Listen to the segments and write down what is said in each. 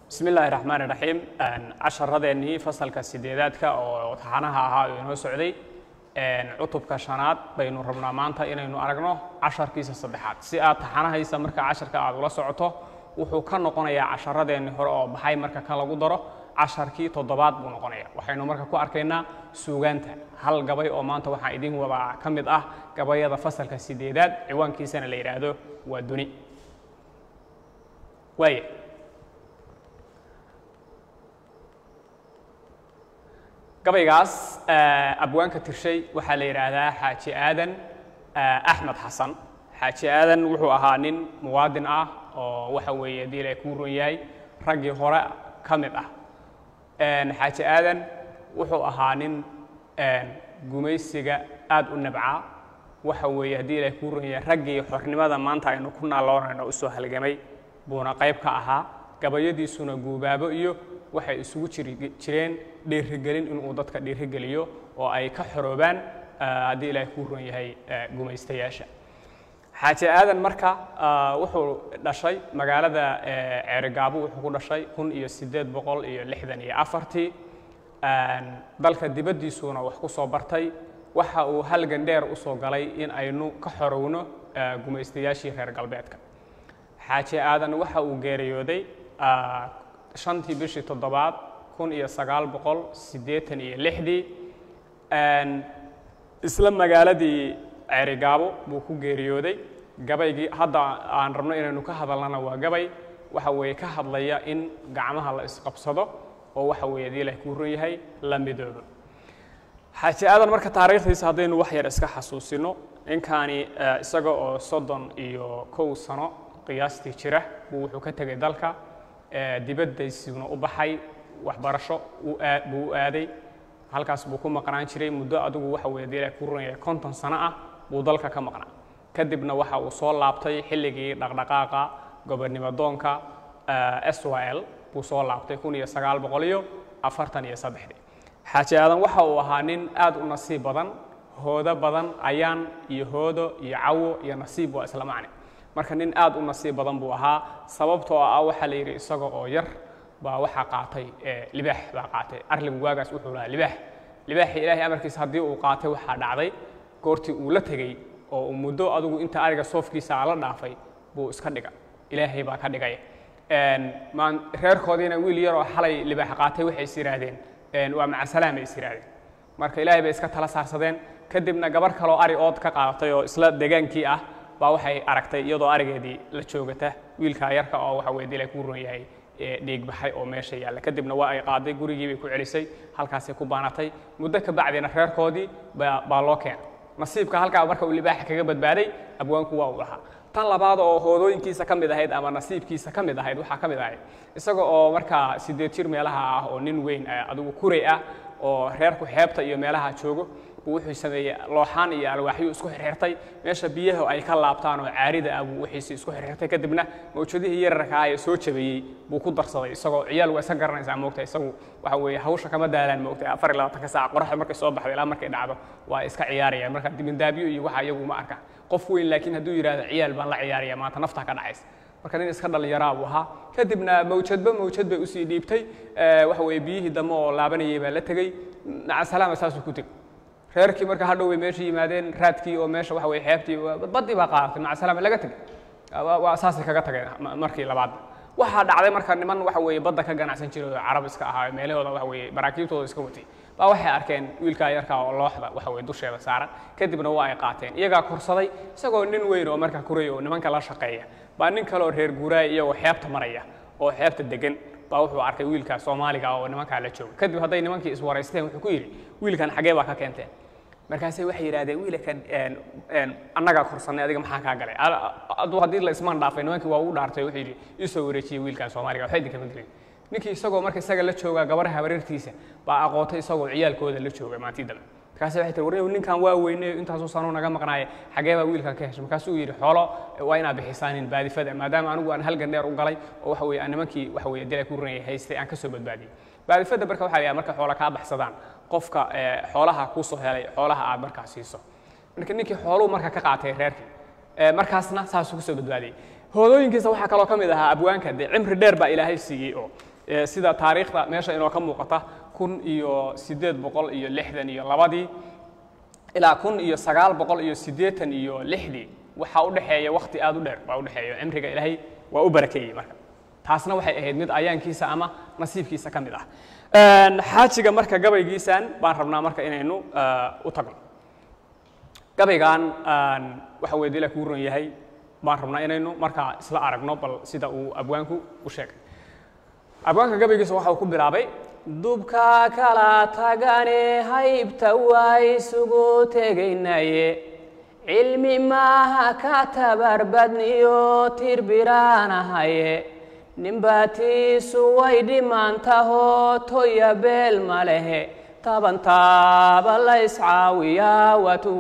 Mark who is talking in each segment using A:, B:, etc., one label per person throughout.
A: bismi illaahi raxmaan iraxiim casharadeenii fasalka sideedaadka oo taxanaha ahaa oo inoo socday cutubka shanaad baynu rabnaa maanta inaynu aragno casharkiisa saddexaad si aad taxanahaysa marka casharka aad ula socoto wuxuu ka noqonayaa casharadeenii hore oo baxay marka kan lagu daro casharkii toddobaad buu noqonaya waxaynu marka ku arkaynaa suugaanta hal gabay oo maanta waxaa idin wadaa ka mid ah gabayada fasalka sideedaad ciwaankiisana la yidhaahdo waa duni waaya gabaygaas abwaanka tirshay waxaa la yidhaahdaa xaaji aadan axmed xasan xaaji aadan wuxuu ahaa nin muwaadin ah oo waxa weeye haddii ilaahay kuu ron yahay raggii hore ka mid ah xaaji aadan wuxuu ahaa nin gumaysiga aad u nabcaa waxa weeye haddii ilaahay kuu ron yahay raggii xornimada maanta aynu ku naaloonayno u soo halgamay buuna qayb ka ahaa gabayadiisuna guubaabo iyo waxay isugu jiri jireen dhiirigelin inuu dadka dhiirigeliyo oo ay ka xoroobaan haddii ilaahay kuu ron yahay gumaystayaasha xaaji aadan marka wuxuu dhashay magaalada ceerigaabo wuxuu ku dhashay kun iyo siddeed boqol iyo lixdan iyo afartii dalka dibaddiisuuna wax ku soo bartay waxa uu halgan dheer u soo galay in aynu ka xorowno gumaystayaashii reer galbeedka xaaji aadan waxa uu geeriyooday shantii bishii toddobaad kun iyo sagaal boqol siddeetan iyo lixdii isla magaaladii ceerigaabo buu ku geeriyooday gabaygii hadda aan rabno inaynu ka hadalnana waa gabay waxa weeye ka hadlaya in gacmaha la isqabsado oo waxa weeye hadii ilaah kuu ron yahay la midoobo xaaji aadan marka taariikhdiisa haddaynu wax yar iska xasuusino ninkaani isaga oo soddon iyo kow sano qiyaastii jira buu wuxuu ka tegay dalka dibadaysiuna u baxay waxbarasho buu u aaday halkaas buu ku maqnaan jiray muddo adigu waxa weye dee ku runaya konton sano ah buu dalka ka maqnaa kadibna waxa uu soo laabtay xilligii dhaqdhaqaaqa gobonnimo doonka s y l buu soo laabtay kun iyo sagaal boqol iyo afartan iyo saddexdii xaaji aadan waxa uu ahaa nin aad u nasiib badan hoodo badan ayaan iyo hoodo iyo cawo iyo nasiib waa isla macne marka nin aad u nasiib badan buu ahaa sababtoo ah waxaa la yidhi isaga oo yar baa waxaa qaatay libaax baa qaatay arligu waagaas wuxuu lahaa libaax libaaxii ilaahay amarkiisa haddii uu qaatay waxaa dhacday goortii uu la tegey oo uu muddo adigu inta ariga soofkiisa la dhaafay buu iska dhiga ilaahay baa ka dhigay reerkoodiina wiil yaroo xalay libaax qaatay waxay is yidhaahdeen waa macasalaam ay is yidhaahdeen marka ilaahay bay iska tala saarsadeen kadibna gabar kaloo ari ood ka qaadatay oo isla degaankii ah baa waxay aragtay iyadoo arigeedii la joogata wiilkaa yarka oo waxa weye dila kuu ron yahay dhiigbaxay oo meesha yaalla kadibna waa ay qaaday gurigii bay ku celisay halkaasay ku baanatay muddo ka bacdina reerkoodii baa loo keenay nasiibka halkaa marka uu libaaxa kaga badbaaday abwaanku waa uu lahaa tan labaad oo hoodooyinkiisa ka mid ahayd ama nasiibkiisa ka mid ahayd waxaa ka mid ahayd isaga oo markaa siddeed jir meelaha ah oo nin weyn adigu kuray ah oo reerku xeebta iyo meelaha joogo buu wuxuu sameeyey looxaan iyo alwaaxyuu isku xirxirtay meesha biyaha ay ka laabtaan oo caarida ah buu wixiisi isku xirxirtay kadibna mawjadihii yararka ah ee soo jabeeyey buu ku darsaday isagoo ciyaal waa iska garanaysaa moogta isagu waxa weeye hawsha kama daalaan moogta afar iyo labaatanka saac qoraxda markay soo baxdo ilaa markay dhacdo waa iska ciyaarayaan marka dibindaabyo iyo waxa iyagu ma arka qof weyn laakiin hadduu yidhahdo ciyaal baan la ciyaaraya maanta naftaa ka dhacaysa marka nin iska dhallinyaraa buu ahaa kadibna mawjadba mawjad bay usii dhiibtay waxa weeye biyihii dambe oo laabanayay baa la tegey nacasalaama saasuu ku tegey reerkii marka hadhow way meesha yimaadeen raadkii oo meesha waxa weye xeebtii baddii baa qaadatay macasalaama laga tegey waa saasay kaga tageen markii labaadba waxaa dhacday marka niman waxa weeye badda ka ganacsan jiray oo carab iska ahaa meelahooda waxa weeye maraakiibtooda iska watay baa waxay arkeen wiilkaa yarkaa oo looxda waxa weye dusheeda saaran kadibna waa ay qaateen iyagaa korsaday isagoo nin weyn oo marka kuray oo nimanka la shaqeeya baa nin kaleoo reer guuraaya iyagoo xeebta maraya oo xeebta degan baa wuxuu arkay wiilkaa soomaaliga oo nimankaa la jooga kadib hadday nimankii iswaraysteen wuxuu ku yidhi wiilkan xagee baa ka keenteen markaasay waxay yidhahdeen wiilkan annagaa korsannay adiga maxaa kaa galay aduu haddii la ismaan dhaafay nimankii waa ugu dhaartay wuxuu yidhi isoo wareejiyey wiilkan soomaaliga waxba idinkama gelin ninkii isagoo marka isaga la joogaa gabadha habareertiisa baa aqootay isagoo ciyaalkooda la jooga maantii dambe markaasay waxay tiri warniyow ninkan waa weyne intaasuu sanuu naga maqnaaye xagee baa wiilkan ka heshay markaasuu yidhi xoolo waa inaad bixisaanin baadifada maadaama anigu aan halgan dheer u galay oo waxa weye nimankii waxa weye dilay ku runayay haystay aan ka soo badbaadiyey baadifada marka waxa la yidhaha marka xoola kaa baxsadaan qofka xoolaha kuu soo helay xoolaha aad markaa siiso marka ninkii xooluu marka ka qaatay reerkii markaasna saasuu kusoo badbaadiyey hoodooyinkiisa waxaa kaloo ka mid ahaa abwaanka dee cimri dheer baa ilaahay siiyey oo ee, sida taariikhda meesha inoo ka muuqata kun iyo siddeed boqol iyo lixdan iyo labadii ilaa kun iyo sagaal boqol iyo siddeetan iyo lixdii waxaa u dhexeeya wakhti aad u dheer baa u dhexeeya cimriga ilaahay waa u barakeeyey marka taasna waxay ahayd mid ayaankiisa ama nasiibkiisa ka mid ah Een, xaajiga marka gabaygiisan baan rabnaa marka inaynu eh, u tagno gabaygan aan waxa weye dila kuu ron yahay baan rabnaa inaynu markaa isla aragno bal sida uu abwaanku u sheegay abwaanka gabaygiisa waxa uu ku bilaabay dubka kala tagane haybta waa isugu tegaynaye cilmi maaha ka tabarbadniyo tirbiraanahaye ninbaatiisu way dhimaantahoo toya beel ma lehe tabantaaba la iscaawiyaa waatu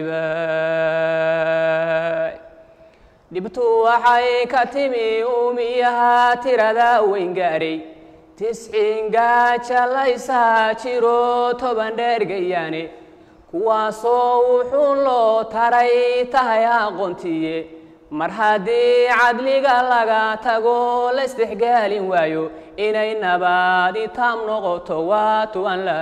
A: waajibay dhibtu waxay ka timi uumiyaha tirada weyn gaadhay tisciin gaaja laysaa jiro toban dheergayaane kuwaasoo wuxuu loo taray tahay aqoontiye mar haddii cadliga laga tago la isdexgaalin waayo inay nabadi taam noqoto waatu aan la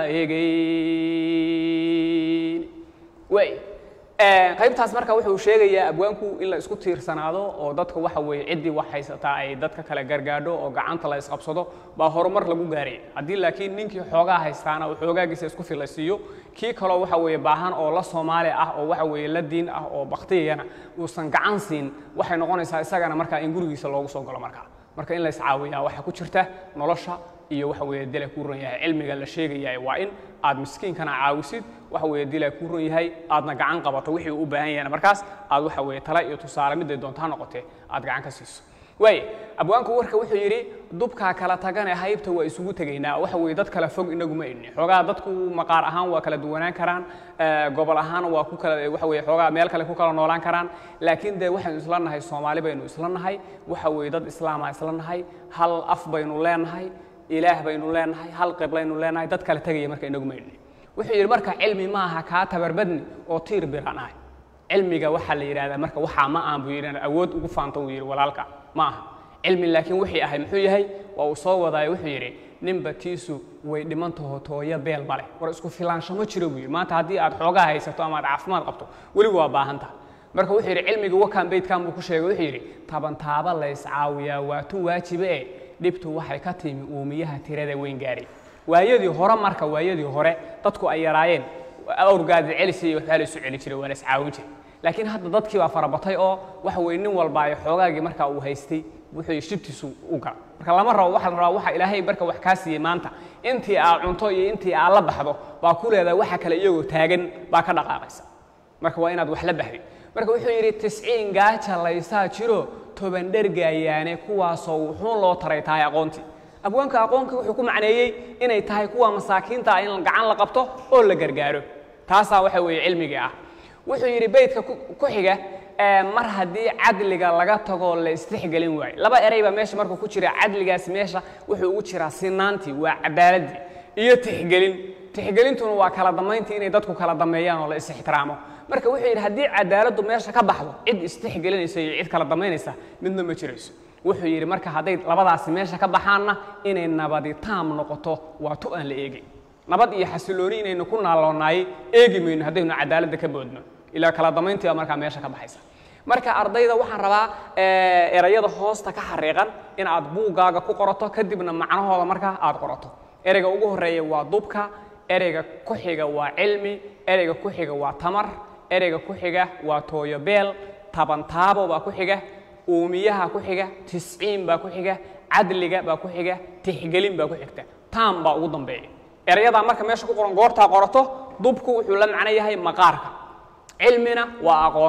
A: egeyn way qaybtaas marka wuxuu sheegayaa abwaanku in la isku tiirsanaado oo dadka waxa weeye ciddii wax haysataa ay dadka kale gargaadho oo gacanta la isqabsado baa horumar lagu gaaray haddii laakiin ninkii xoogaa haystaana uu xoogaagiisa isku filaysiiyo kii kaloo waxa weeye baahan oo la soomaali ah oo waxa weeye la diin ah oo baktiyayana uusan gacan siin waxay noqonaysaa isagana markaa in gurigiisa loogu soo galo markaa marka in la iscaawiyaa waxaa ku jirta nolosha iyo waxa weeye dila kuu ron yahay cilmiga la sheegayahay waa in aad miskiinkana caawisid waxa weeye dila kuu ron yahay aadna gacan qabato wixii uu u baahan yahayna markaas aad waxa weeye tala iyo tusaale midday doonto ha noqotee aad gacan ka siiso waaye abwaanku warka wuxuu yidhi dubkaa kala tagane haybta waa isugu tegaynaa waxa weeye dad kala fog inaguma idni xoogaa dadku maqaar ahaan waa kala duwanaan karaan eh, gobol ahaan waa ku kala waxa weeye xoogaa meel kale ku kala noolaan karaan laakiin dee waxaynu isla nahay soomaali baynu isla nahay waxa weeye dad islaama isla nahay hal af baynu leenahay ilaah baynu leenahay hal qiblaynu leenahay dad kala tegaya marka inaguma idni wuxuu yidhi marka cilmi maaha kaa tabarbadni oo tiir biraan ahay cilmiga waxaa la yidhahdaa marka waxaa ma aan buu yidhi awood ugu faanto uu yidhi walaalka ma aha cilmi laakiin wixii ahay muxuu yahay waa uu soo wadaayo wuxuu yidhi ninba tiisu way dhimantaho tooyo beel ma leh war isku filaansho ma jiro buu yidhi maanta haddii aad xoogaa haysato ama aad caafimaad qabto weliba waa baahantaha marka wuxuu yidhi cilmiga wakaan beydkan buu ku sheegay wuxuu yidhi tabantaaba la iscaawiyaa waa tu waajibe e dhibtu waxay ka timi uumiyaha tirada weyn gaaray waayadii hore marka waayadii hore dadku ay yaraayeen awrgaadi celisi iyo waxbaa la isu celi jiray waa la iscaawin jiray laakiin hadda dadkii baa farabatay oo waxa weye nin walba ay xoogaagii markaa uu haystay wuxuu shibtiisu u gala marka lama rabo waxa la rabaa waxa ilaahay marka wax kaa siiyey maanta intii aa cunto iyo intii aa la baxdo baa ku leedahay waxa kale iyagoo taagan baa ka dhaqaaqaysa marka waa inaad wax la baxdid marka wuxuu yidhi tisciin gaaja laysaa jiro toban dhergaayaane kuwaasoo wuxuun loo taray tahay aqoontii abwaanka aqoonkii wuxuu ku macneeyey inay tahay kuwa masaakiinta ah in gacan la qabto oo la gargaaro taasaa waxa weeye cilmigii ah wuxuu yidhi beydka ku ku xiga ee mar haddii cadliga laga tago la istixgelin waayo laba erey baa meesha markuu ku jira cadligaas meesha wuxuu ugu jiraa sinaantii waa cadaaladii iyo tixgelin tixgelintuna waa kala damayntii inay dadku kala dameeyaan oo la is-ixtiraamo marka wuxuu yidhi haddii cadaaladdu meesha ka baxdo cid istixgelinaysa iyo cid kala damaynaysa midna ma jirayso wuxuu yidhi marka hadday labadaasi meesha ka baxaanna inay nabadi taam noqoto waa tu aan la eegin nabad iyo xasilooni inaynu ku naaloonaay eegi mayno haddaynu cadaaladda ka boodno ilaa kala damayntii baa markaa meesha ka baxaysa marka ardayda waxaan rabaa eh, erayada hoosta ka xariiqan in aad buuggaaga ku qorato kadibna macnahooda markaa aad qorato ereyga ugu horeeya waa dubka ereyga ku xiga waa cilmi ereyga ku xiga waa tamar ereyga ku xiga waa tooyobeel tabantaabo baa ku xiga uumiyaha ku xiga tisciin baa ku xiga cadliga baa ku xiga tixgelin baa ku xigta taam baa ugu dambeeya erayadaa marka meesha ku qoran goortaa qorato dubku wuxuu la macno yahay maqaarka cilmina waa aqoon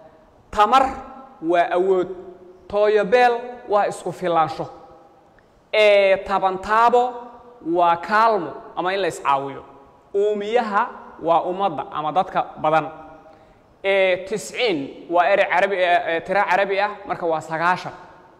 A: tamar waa awood tooyobeel waa isku filaansho ee tabantaabo waa kaalmo ama in la iscaawiyo uumiyaha waa ummadda ama dadka badan ee tisciin waa erey carabi ee tiro carabi ah marka waa sagaashan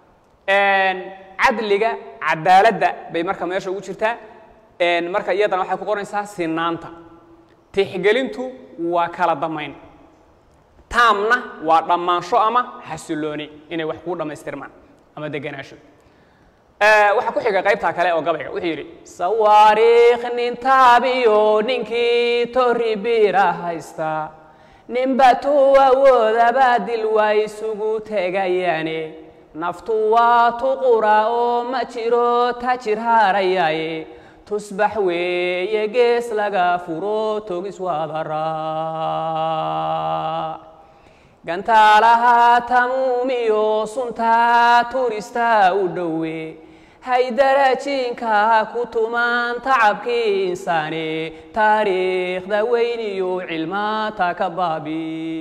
A: cadliga cadaaladda bay marka meesha ugu jirtaa marka iyadana waxay ku qoraysaa sinaanta tixgelintu waa kala damayn taamna waa dhammaansho ama xasilooni inay wax kuu dhammaystirmaan ama deganaansho waxaa ku xiga qaybtaa kale oo gabayga wuxuu yidhi sawaariikh nin taabiyo ninkii tori biira haysta ninba tuu awoodaba dil waa isugu tegayaane naftu waa tuqura oo ma jiro tajir haarayaaye tusbax weeye gees laga furo togis wadaraac gantaalaha tamuumiyo sunta turista u dhowe haydarajiinka ku tumaan tacabkii insaane taariikhda weyniyo cilmaata ka baabi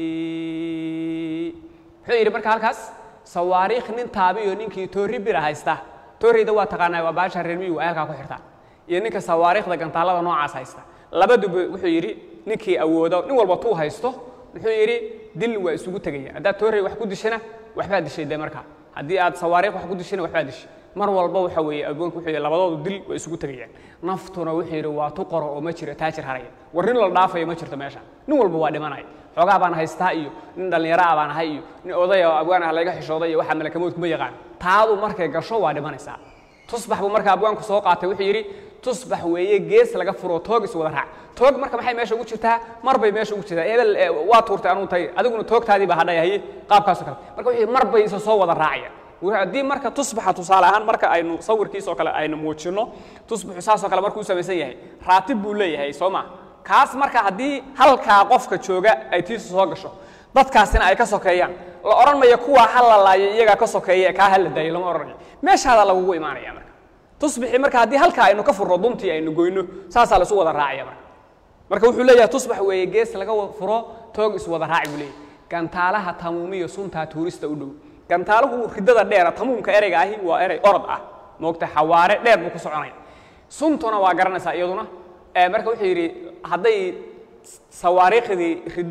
A: muxuu yidhi marka halkaas sawaariikh nin taabiyo ninkii toori bira haysta tooreyda waa taqaanaa waa baasha reer miyigu ay halkaa ku xirtaan iyo ninka sawaariikhda gantaalada noocaas haysta labaduba wuxuu yidhi ninkii awoodo nin walba tuu haysto wuxuu yidhi dil waa isugu tegaya haddaad toorey wax ku dishana waxbaa dishay dee markaa haddii aad sawaariikh wax ku dishana waxbaa dishay mar walba waxa weeye agoonku wuxuu yidhi labadoodu dil waa isugu tegayaan naftuna wuxuu yidhi waa tu qoro oo ma jiro taajir haraya war nin la dhaafayo ma jirto meesha nin walba waa dhimanaya xoogaa baan haystaa iyo nin dhallinyaro ah baan ahay iyo nin odaya oo abwaan ah layga xishooday iyo waxa malakamoodku ma yaqaan taadu markay gasho waa dhimanaysaa tusbax buu marka abwaanku soo qaatay wuxuu yidhi tusbax weeye gees laga furo toog is wada raac toog marka maxay meesha ugu jirtaa mar bay meesha ugu jirtaa hebel waa tuurtay anuu tagay adiguna toogtaadii baa hadhaya haye qaabkaasoo kale marka wuxuu mar bay isa soo wada raacayaan haddii marka tusbaxa tusaale ahaan marka aynu sawirkiisoo kale aynu muujinno tusbaxu saasoo kale markuu samaysan yahay raatib buu leeyahay soo ma kaas marka haddii halkaa qofka jooga ay tiisu soo gasho dadkaasina ay ka sokeeyaan la odhan mayo kuwaa ha la laayo iyagaa ka sokeeya kaa ha la daayo lama odhanayo meeshaadaa lagugu imaanaya marka tusbixii marka haddii halkaa aynu ka furro duntii aynu goyno saasaa laisu wada raacaya marka marka wuxuu leeyahay tusbax weeye gees laga furo toog iswada raaci buu leeyahay gantaalaha tamuumiyo suntaa tuurista u dhow gantaaluhu ridada dheera tamuumka ereyga ahi waa erey orod ah moogta xawaare dheer buu ku soconaya suntuna waa garanaysaa iyaduna marka wuxuu yidhi hadday sawaariikhdii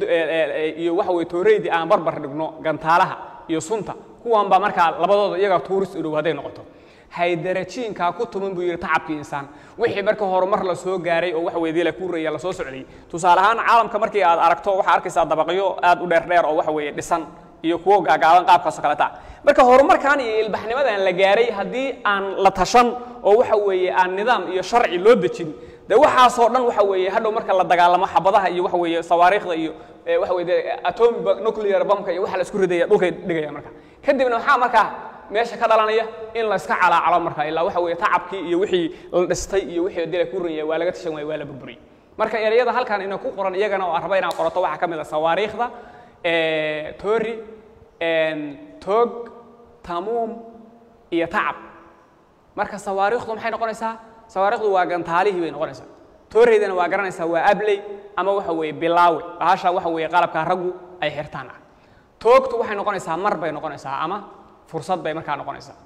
A: iyo waxa weye tooreydii aan barbar dhigno gantaalaha iyo sunta kuwan baa markaa labadooda iyaga tuurist u dhow hadday noqoto haydarajiinkaa ku tuman buu yidhi tacabkii insaan wixii marka horumar la soo gaaray oo waxa weeye kuuraya la soo socday tusaale ahaan caalamka markii aad aragto waxaa arkaysaa dabaqyo aad u dheer dheer oo waxa weeye dhisan iyo kuwo gaagaaban qaabkaasoo kaleta marka horumarkan iyo ilbaxnimadan la gaaray haddii aan la tashan oo waxa weeye aan nidaam iyo sharci loo dejin de waxaasoo dhan waxa weeye hadhow marka la dagaalamo xabadaha iyo waxa weeye sawaariikhda iyo waxa weye atomic nuclear bamka iyo waxa la isku ridaya dhulkay dhigaya marka kadibna maxaa markaa meesha ka dhalanaya in la iska calaacalo marka ilaa waxa weeye tacabkii iyo wixii la dhistay iyo wixii dila ku ranya waa laga tashan waaya waa la burburiyey marka ereyada halkan ina ku qoran iyagana oo raba inaan qorato waxaa ka mid a sawaariikhda tori toog tamuum iyo tacab marka sawaariikhdu maxay noqonaysaa sawaariikhdu waa gantaalihii bay noqonaysaa tooreydana waa garanaysaa waa abley ama waxa weeye bilaawe bahasha waxa weeye qalabka raggu ay xirtaan ah toogtu waxay noqonaysaa mar bay noqonaysaa ama fursad bay markaa noqonaysaa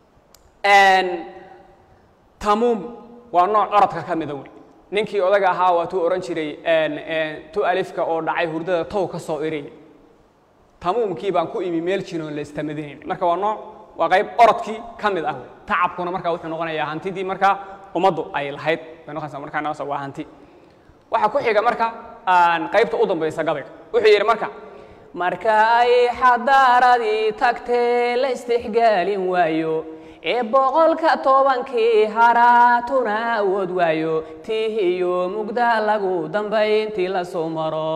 A: tamuum waa nooc orodka ka mida wey ninkii odaga ahaa waa tuu odhan jiray tu alifka oo dhacay hurdada tow ka soo erey tamuumkii baan ku imi meel jinoon la istamadinayn marka waa nooc waa qayb orodkii ka mid ah wey tacabkuna marka wuxuu noqonayaa hantidii marka ummaddu ay lahayd bay noqonaysaa markaa noqonaysa waa hanti waxaa ku xiga marka qaybta u dambaysa gabayga wuxuu yidhi marka marka ay xadaaradii tagtee la istixgaalin waayo ee boqolka tobankii haraatuna awood waayo tii iyo mugda lagu dambayntii la soo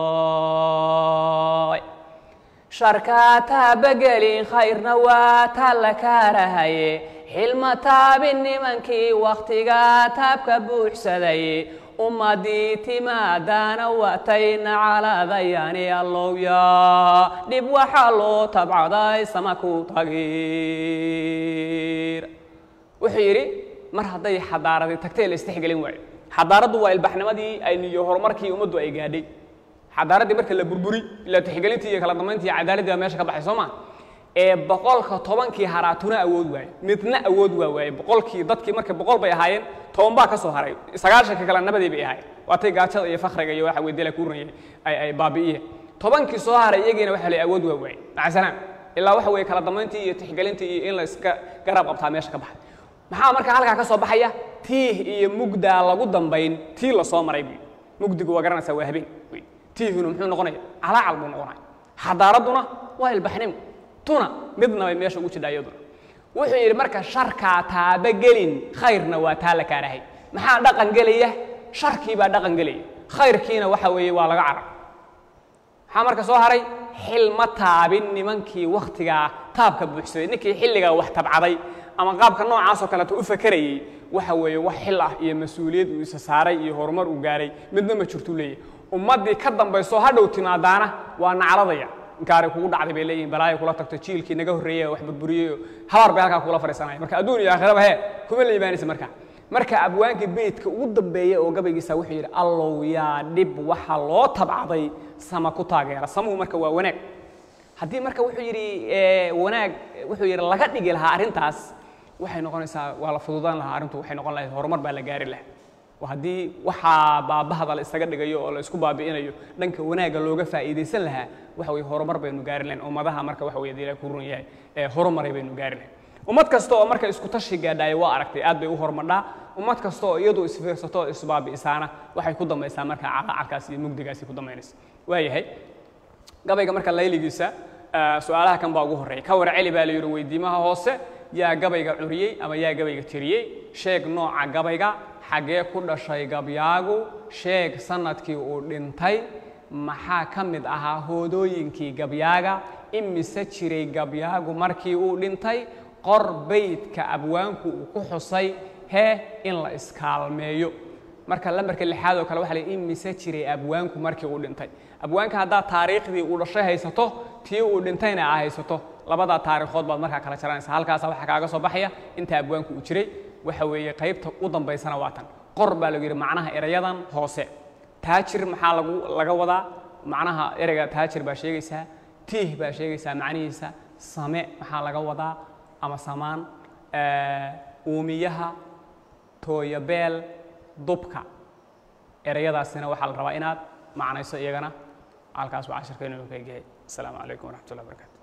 A: maro sharka taabagelin khayrna waa ta la kaarahaye xilma taabin nimankii wakhtiga taabka buuxsaday ummadii timaadaana watayna calaadayaani allowya dhib waxaa loo tabcaday sama ku tagir wuxuu yidhi mar hadday xadaaradii tagtay la istixgelin waayo xadaaraddu waa ilbaxnimadii aynu iyo horumarkii ummaddu ay gaadhay xadaaraddii marka la burburi ila tixgelintii iyo kala dambayntii iyo cadaaladdii baa meesha ka baxay soo ma ee boqolka tobankii haraatuna awood waaye midna awood waa waaye boqolkii dadkii marka boqol bay ahaayeen toban baa ka soo haray sagaashanka kale nabadii bay ahaayeen waatay gaajada iyo fakriga iyo waxa weye dila ku ranyay ay ay baabi'iyeen tobankii soo haray iyagiina waxa la awood waa waaye macasalaam ilaa waxa weeye kala dambayntii iyo tixgelintii iyo in la iska garab qabtaa meesha ka baxay maxaa marka halkaa ka soo baxaya tiih iyo mugdaa lagu dambayn tii la soo maray buy mugdigu waa garanaysaa waa habeen wey tiihuna muxuu noqonaya calaacal buu noqonaya xadaaradduna waa ilbaxnimo tuna midna bay meesha ugu jidhaa iyaduna wuxuu yidhi marka sharkaa taabagelin khayrna waa taa la kaarahay maxaa dhaqan gelaya sharkii baa dhaqan gelaya khayrkiina waxa weeye waa laga carab maxaa marka soo haray xil ma taabin nimankii wakhtigaa taabka buuxsaday ninkii xilligaa wax tabcaday ama qaabka noocaasoo kaleeto u fakerayey waxa weeye wax xil ah iyo mas-uuliyad uu isa saaray iyo horumar uu gaaray midna ma jirtuu leeyahy ummaddii ka dambayso hadhow timaadaana waa nacladaya inkaari kugu dhacday bay leeyihin balaayo kula tagto jiilkii naga horreeyey wax burburiyey habaar bay halkaa kula fadhiisanaya marka adduun iyo aakhiraba hee kuma la imaanaysa marka marka abwaankii beydka ugu dambeeya oo gabaygiisa wuxuu yidhi allow yaa dhib waxa loo tabcaday sama ku taageera samuhu marka waa wanaag haddii marka wuxuu yidhi wanaag wuxuu yidhi laga dhigi lahaa arrintaas waxay noqonaysaa waa la fududaan lahaa arrintu waxay noqon lahayd horumar baa la gaari lahaa oo haddii waxaa baabahada la isaga dhigayo oo la isku baabi'inayo dhanka wanaagga looga faa'iidaysan lahaa waxa weye horumar baynu gaari lahayn ummadaha marka waxa weye dila ku run yahay ee horumaray baynu gaari lahayn ummad kasta oo marka isku tashi gaadhaaya waa aragtay aad bay u horumadhaa ummad kasta oo iyadu isfiirsato oo isbaabi'isaana waxay ku dambaysaa marka caqacalkaas iyo mugdigaasi ku dambaynaysa waayahay gabayga marka layligiisa su-aalaha kan baa ugu horreeya ka war celi baa la yidhi weydiimaha hoose yaa gabayga curiyey ama yaa gabayga tiriyey sheeg nooca gabayga xaggee ku dhashay gabyaagu sheeg sanadkii uu dhintay maxaa ka mid ahaa hoodooyinkii gabyaaga imise jiray gabyaagu markii uu dhintay qor beydka abwaanku uu ku xusay hee in la iskaalmeeyo marka lambarka lixaad oo kale waxa la imise jiray abwaanku markii uu dhintay abwaanka haddaad taariikhdii uu dhashay haysato tii uu dhintayna aa haysato labadaa taariikhood baad markaa kala jaranaysa halkaasa waxaa kaaga soo baxaya inta abwaanku uu jiray waxa weeye qaybta u dambaysana waa tan qor baa lagu yidhi macnaha erayadan hoose taajir maxaa lagu laga wadaa macnaha ereyga taajir baa sheegaysaa tiih baa sheegaysaa macnihiisa same maxaa laga wadaa ama samaan uumiyaha tooyabeel dubka ereyadaasina waxaa la rabaa inaad macnayso iyagana halkaas waa cashirka inuu ka egyahay asalaamu calaykum waraxmat ullah barakaatu